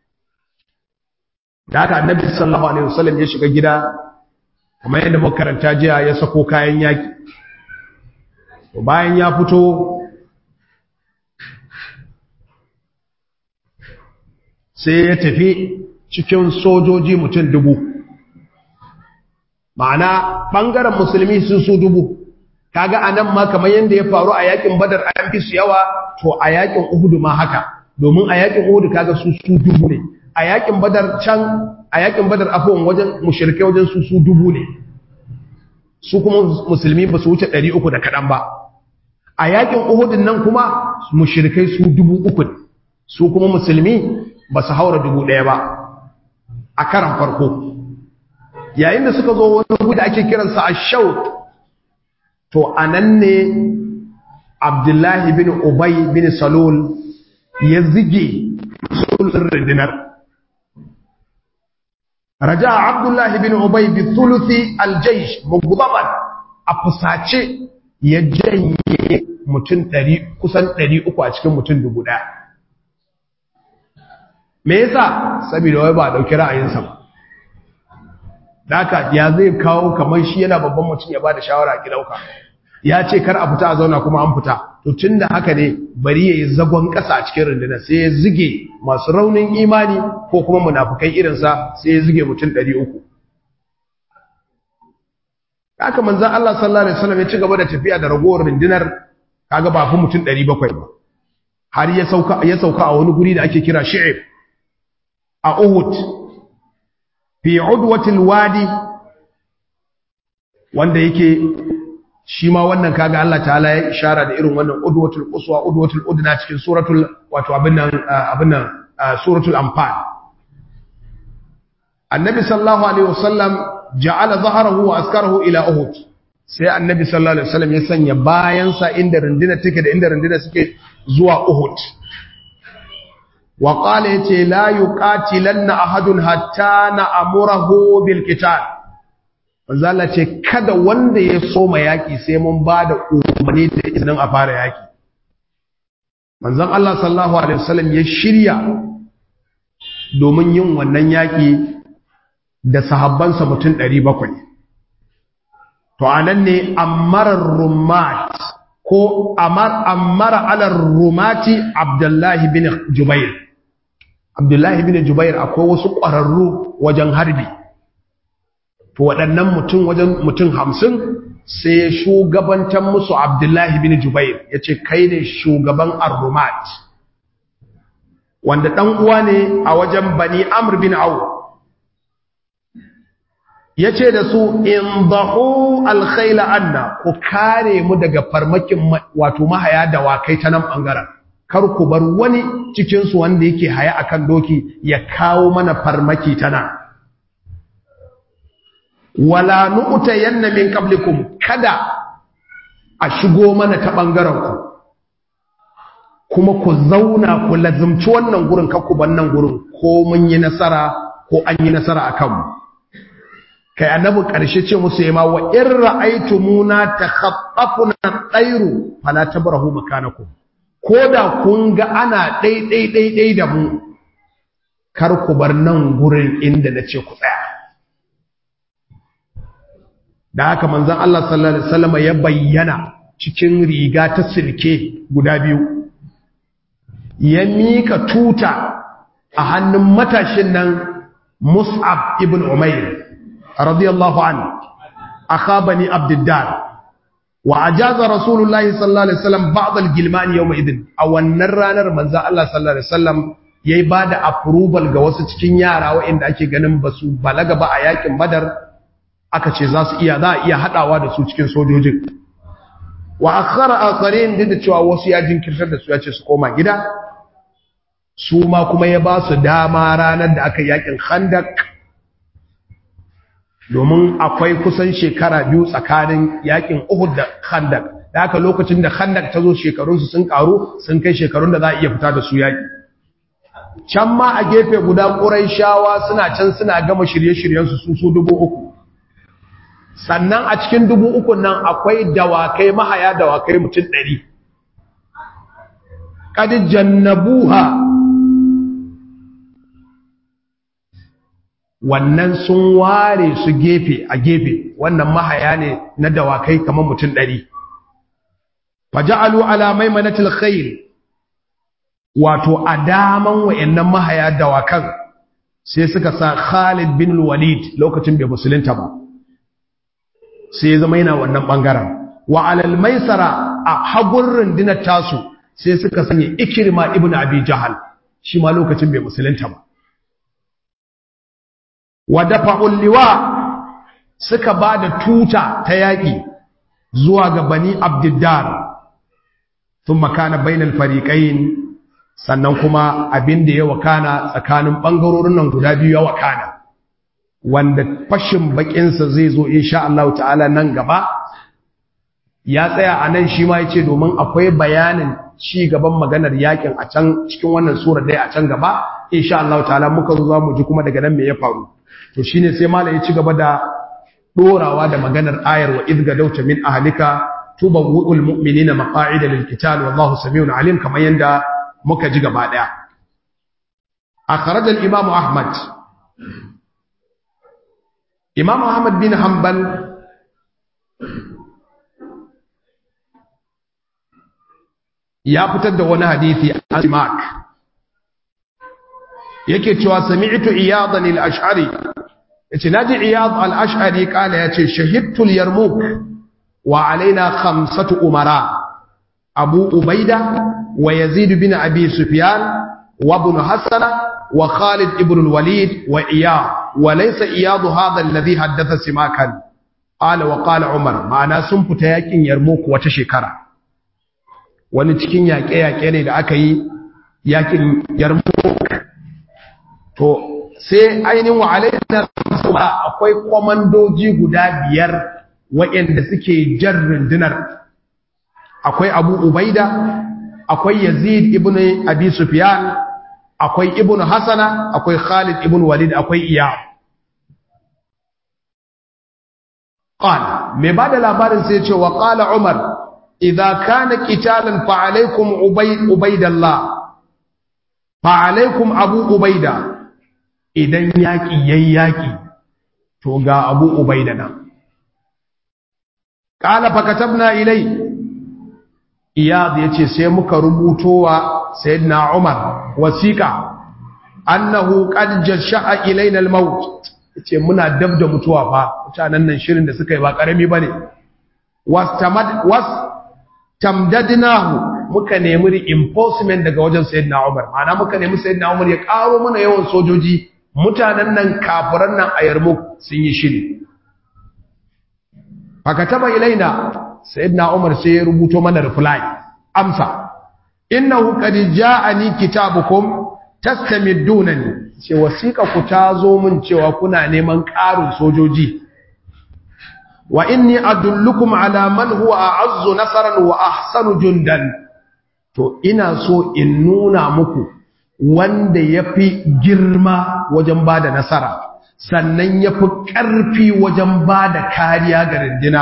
da haka annabi sallallahu alaihi wasallam ya shiga gida kamar yadda muka karanta jiya ya sako kayan yaki bayan ya fito sai ya tafi cikin sojoji mutum dubu ma'ana ɓangaren musulmi sun su dubu kaga a nan ma kamar yadda ya faru a yakin badar an fi su yawa to a yakin uhudu ma haka domin a yakin uhudu kaga su su dubu ne a yakin badar can a yakin badar afuwan wajen mushrikai wajen su su dubu ne su kuma musulmi ba su wuce ɗari uku da kaɗan ba a yakin uhudun nan kuma mushrikai su dubu uku ne su kuma musulmi ba su haura dubu ɗaya ba a karan farko yayin da suka zo wani gudu ake kiransa a shaut to a nan ne abdullahi bin ubay bin salul ya zige sulhun rundunar raja abdullahi bin ubay bi thuluthi aljaysh mughdaban a fusace ya janye mutum ɗari kusan ɗari uku a cikin mutum dubu ɗaya me yasa saboda wai ba a ɗauki ra'ayinsa ba Daka ya zai kawo kamar shi yana babban mutum ya ba da shawara a gidauka ya ce kar a fita a zauna kuma an fita to tun da haka ne bari ya yi zagon ƙasa a cikin rundunar sai ya zige masu raunin imani ko kuma munafukai irinsa sai ya zige mutum ɗari uku haka manzan Allah sallallahu alaihi wasallam ya ci gaba da tafiya da ragowar rundunar kaga ba fi mutum ɗari bakwai ba har ya sauka ya sauka a wani guri da ake kira shi'ib a Uhud fi udwatil wadi wanda yake shi ma wannan kaga Allah ta'ala ya ishara da irin wannan udwatul quswa udwatul udna cikin suratul wato abin nan abin nan suratul anfal annabi sallallahu alaihi wasallam ja'ala dhahrahu wa askarahu ila uhud sai annabi sallallahu alaihi wasallam ya sanya bayansa inda runduna take da inda runduna suke zuwa Uhud wa qala yace la yuqatilanna ahadun hatta na'murahu bil qital manzala ce kada wanda ya soma yaki sai mun bada umarni da izinin a fara yaki manzon Allah sallallahu alaihi wasallam ya shirya domin yin wannan yaki da sahabbansa mutum 700 to anan ne ammarar rumat ko ammara alar rumati abdullahi bin jubair abdullahi bin jubair akwai wasu ƙwararru wajen harbi to waɗannan mutum wajen mutum hamsin sai shugabantar musu abdullahi bin jubair ya ce kai ne shugaban arrumat wanda ɗan uwa ne a wajen bani amr bin awu ya ce da su in bahu alkhaila anna ku kare mu daga farmakin wato mahaya da wakai ta nan ɓangaren kar ku bar wani cikinsu wanda yake haya akan doki ya kawo mana farmaki ta nan wala nu'ta yanna min qablikum kada a shigo mana ta ɓangaren ku kuma ku zauna ku lazumci wannan gurin kakku ban gurin ko mun yi nasara ko an yi nasara a kanmu kai annabi ƙarshe ce musu yama wa in ra'aytumuna takhaffafuna at-tayru fala tabrahu makanakum koda kun ga ana dai dai dai dai da mu kar ku bar nan gurin inda nace ku tsaya da haka manzon Allah sallallahu alaihi wasallam ya bayyana cikin riga ta silke guda biyu ya mika tuta a hannun matashin nan Mus'ab ibn Umair radiyallahu anhu akhabani abdiddar wa ajaza rasulullahi sallallahu alaihi wasallam ba'd al-gilman yawma idin a wannan ranar manzo Allah sallallahu alaihi wasallam yayi bada approval ga wasu cikin yara waɗanda ake ganin basu balaga ba a yakin badar aka ce za su iya za a iya hadawa da su cikin sojojin wa akhara akharin da cewa wasu ya jinkirtar da su ya ce su koma gida su ma kuma ya ba su dama ranar da aka yakin khandak domin akwai kusan shekara biyu tsakanin yakin Uhud da Khandak da haka lokacin da Khandak ta zo shekarunsu sun karu sun kai shekarun da za a iya fita da su yaki can ma a gefe guda Qurayshawa suna can suna gama shirye-shiryen su su su dubu uku sannan a cikin dubu uku nan akwai dawakai mahaya dawakai mutum ɗari qad jannabuha wannan sun ware su gefe a gefe wannan mahaya ne na dawakai kamar mutum ɗari faja'alu ala maimanatil khair wato a daman wayannan mahaya dawakan sai suka sa Khalid bin Walid lokacin bai musulunta ba sai zama yana wannan bangaren wa alal maisara a hagun rundunar tasu sai suka sanya Ikrima ibn Abi Jahal shi ma lokacin bai musulunta ba wa dafa'ul liwa suka ba da tuta ta yaƙi zuwa ga bani abdiddar sun makana bainal fariƙayin sannan kuma abin da ya wakana tsakanin ɓangarorin nan guda biyu ya wakana wanda fashin baƙinsa zai zo insha Allah ta'ala nan gaba ya tsaya a nan shi ma ya ce domin akwai bayanin ci gaban maganar yakin a can cikin wannan surar dai a can gaba insha Allah ta'ala muka zo za mu ji kuma daga nan me ya faru to shine sai malam ya ci gaba da dorawa da maganar ayar wa idga dauta min ahlika tubawwul mu'minina maqa'ida lil qital wallahu samiun alim kamar yanda muka ji gaba daya akhraj al imam ahmad imam ahmad bin hanbal ya fitar da wani hadisi a simak yake cewa sami'tu iyadan al-ash'ari yace naji iyad al-ash'ari kala yace shahidtu al-yarmuk wa alaina khamsatu umara abu ubaida wa yazid bin abi sufyan wa ibn hasan wa khalid ibn al-walid wa iyad wa laysa iyad hadha alladhi haddatha simakan qala wa qala umar ma'ana sun fita yakin yarmuk wata shekara wani cikin yaƙe-yaƙe ne da aka yi yakin yarmuk to sai ainihin wa alaina akwai kwamandoji guda biyar waɗanda suke jan rundunar akwai abu ubaida akwai yazid ibn abi sufyan akwai ibn hasana akwai khalid ibn walid akwai iya qala me bada labarin sai ce wa qala umar idza kana qitalan fa alaykum ubayd ubaydallah fa alaykum abu ubaida idan yaki yayi yaki to ga abu ubaida nan qala fa katabna ilay iyad yace sai muka rubutowa sayyidina umar wasiqa annahu qad jasha'a ilaina al-maut yace muna dab da mutuwa fa mutanen nan shirin da suka yi ba karami bane wastamad was tamdadnahu muka nemi reinforcement daga wajen sayyidina umar ma'ana muka nemi sayyidina umar ya karo mana yawan sojoji mutanen nan kafiran nan a yarmuk sun yi shiri fakataba ilaina sayyidina umar sai ya rubuto mana reply amsa innahu qad ja'ani kitabukum tastamiddunani ce wasiqa ku tazo mun cewa kuna neman ƙarin sojoji wa inni adullukum ala man huwa a'azzu nasaran wa ahsanu jundan to ina so in nuna muku wanda yafi girma wajen bada nasara sannan yafi ƙarfi wajen bada kariya ga rindina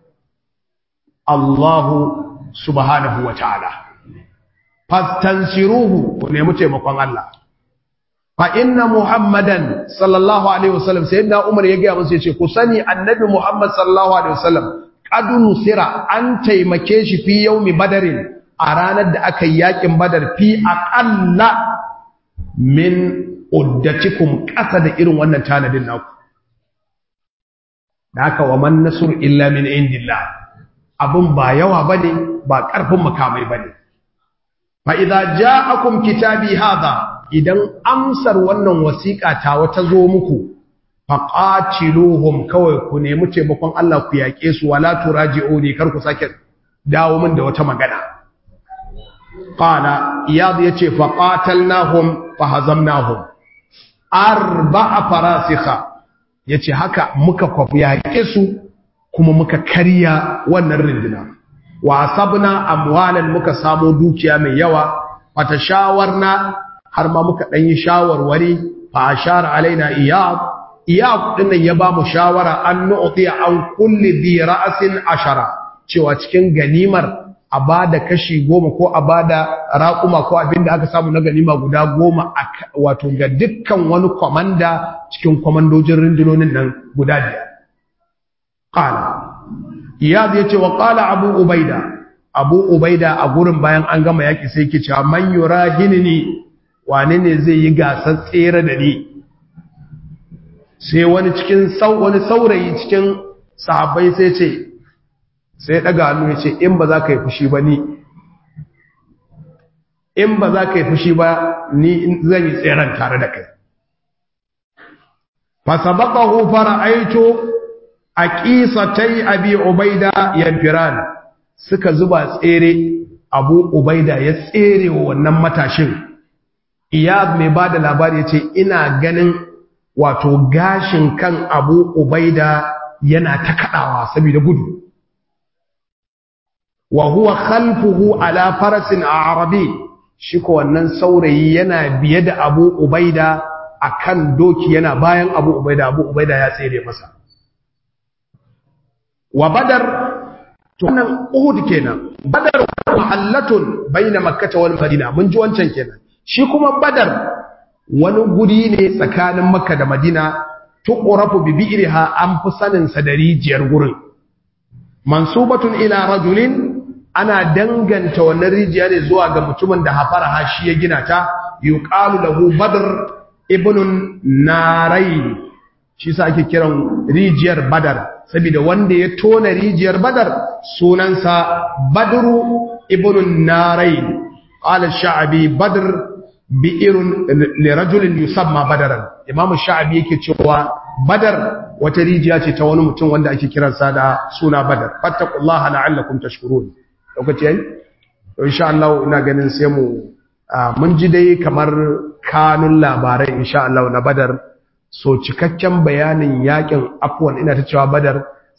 Allahu subhanahu wa ta'ala fastansiruhu ku nemi taimakon Allah fa inna muhammadan sallallahu alaihi wasallam sayyidina umar ya gaya musu yace ku sani annabi muhammad sallallahu alaihi wasallam qad nusira an taimake shi fi yaumi badarin a ranar da aka yi yakin badar fi aqalla min uddatikum qasa da irin wannan tanadin naku da haka wa man nasr illa min indillah abun ba yawa bane ba karfin makamai bane fa idza ja'akum kitabi hadha idan amsar wannan wasiƙa ta wata zo muku faqatiluhum kawai ku nemi taimakon Allah ku yaƙe su wala turaji'uni kar ku sake dawo min da wata magana qala iyad yace faqatalnahum fahazamnahum arba'a farasikha yace haka muka kwafi yaƙe su kuma muka karya wannan rinduna wa asabna amwalan muka samu dukiya mai yawa fata shawarna har ma muka dan yi shawarwari fa ashara alaina iyad iyad dinnan ya ba mu shawara an nu'ti an kulli dhi ra'sin ashara cewa cikin ganimar a bada kashi goma ko a bada raƙuma ko abinda aka samu na ganima guda goma wato ga dukkan wani komanda cikin komandojin rundunonin nan guda biyar qala iyad yace wa qala abu ubaida abu ubaida a gurin bayan an gama yaki sai yake cewa man yurahinni wane ne zai yi gasar tsere da ni sai wani cikin wani saurayi cikin sahabbai sai ce sai daga hannu ya ce in ba za ka yi fushi ba ni in ba za ka yi fushi ba ni zan yi tseren tare da kai fasabaqahu fara'aitu aqisatai abi ubaida yanfiran suka zuba tsere abu ubaida ya tsere wa wannan matashin iyad mai bada labari yace ina ganin wato gashin kan abu ubaida yana ta kadawa saboda gudu wa huwa khalfuhu ala farasin arabi shi ko wannan saurayi yana biye da abu ubaida akan doki yana bayan abu ubaida abu ubaida ya tsere masa wa badar tunan uhud kenan badar mahallatun baina makkah wal madina mun ji wancan kenan shi kuma badar wani guri ne tsakanin makka da madina tuqrafu bi bi'riha an fi sanin sa da rijiyar gurin mansubatun ila rajulin ana danganta wannan rijiya ne zuwa ga mutumin da hafara hashi ya gina ta yuqalu lahu badr ibnun narayn shi sa ake kiran rijiyar badar saboda wanda ya tona rijiyar badar sunansa badru ibnun narayn qala sha'bi badr bi'irun li rajulin yusamma badaran imamu sha'bi yake cewa badar wata rijiya ce ta wani mutum wanda ake kiransa da suna badar fattaqullaha la'allakum tashkurun lokaci yayi to insha Allah ina ganin sai mu mun ji dai kamar kanun labarai insha Allah na badar so cikakken bayanin yakin afwan ina ta cewa badar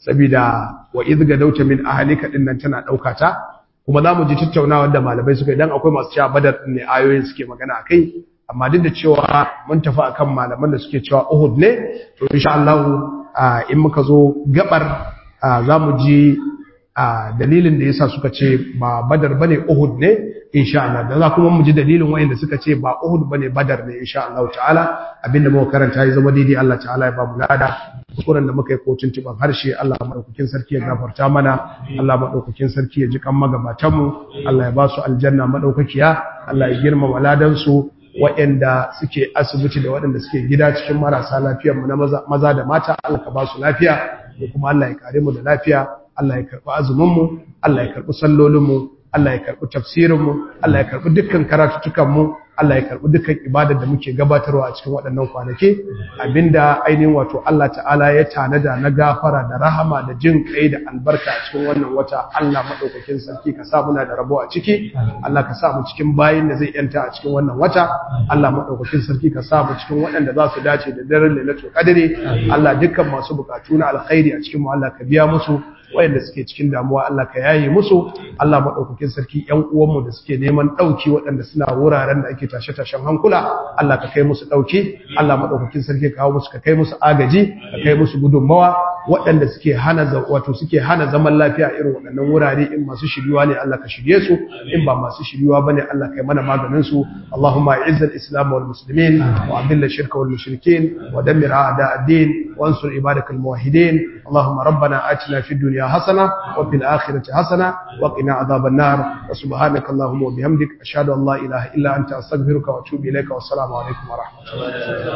saboda wa idga dauta min ahlika din nan tana dauka ta kuma za mu ji tattaunawa da malamai suka idan akwai masu cewa badar ne ayoyin suke magana akai amma duk da cewa mun tafi akan malaman da suke cewa Uhud ne to insha Allah in muka zo gabar za mu ji dalilin da yasa suka ce ba badar bane Uhud ne insha Allah da za kuma mu ji dalilin wayanda suka ce ba Uhud bane badar ne insha Allah ta'ala abinda muka karanta ya zama daidai Allah ta'ala ya ba mu lada kuskuren da muka yi kotun tuban harshe Allah madaukakin sarki ya gafarta mana Allah madaukakin sarki ya ji kan magabatan mu Allah ya ba su aljanna madaukakiya Allah ya girmama ladan su waɗanda suke asibiti da waɗanda suke gida cikin marasa lafiyar mu na maza da mata Allah ka ba su lafiya da kuma Allah ya kare mu da lafiya Allah ya karɓi azumin mu Allah ya karɓi sallolin mu Allah ya karɓi tafsirin mu Allah ya karɓi dukkan karatuttukan mu Allah ya karɓi dukkan ibadar da muke gabatarwa a cikin waɗannan kwanaki abinda ainihin wato Allah ta'ala ya tanada na gafara da rahama da jin kai da albarka a cikin wannan wata Allah madaukakin sarki ka sa muna da rabo a ciki Allah ka sa mu cikin bayin da zai yanta a cikin wannan wata Allah madaukakin sarki ka sa mu cikin waɗanda za su dace da daren lailatul qadri Allah dukkan masu bukatu na alkhairi a cikin mu Allah ka biya musu wayanda suke cikin damuwa Allah ka yaye musu Allah madaukakin sarki ƴan uwanmu da suke neman dauki waɗanda suna wuraren da ake tashe-tashen hankula Allah ka kai musu dauki Allah madaukakin sarki ka kawo musu ka kai musu agaji ka kai musu gudunmawa waɗanda suke hana wato suke hana zaman lafiya irin waɗannan wurare in masu shiriwa ne Allah ka shirye su in ba masu shiriwa bane Allah kai mana maganin su Allahumma izzil islam wal muslimin wa adilla shirka wal mushrikin wa dammir a'da ad-din wa ansur ibadakal muwahhidin Allahumma rabbana atina fid dunya حسنة وفي الآخرة حسنة وقنا عذاب النار وسبحانك اللهم وبحمدك أشهد أن لا إله إلا أنت أستغفرك وأتوب إليك والسلام عليكم ورحمة الله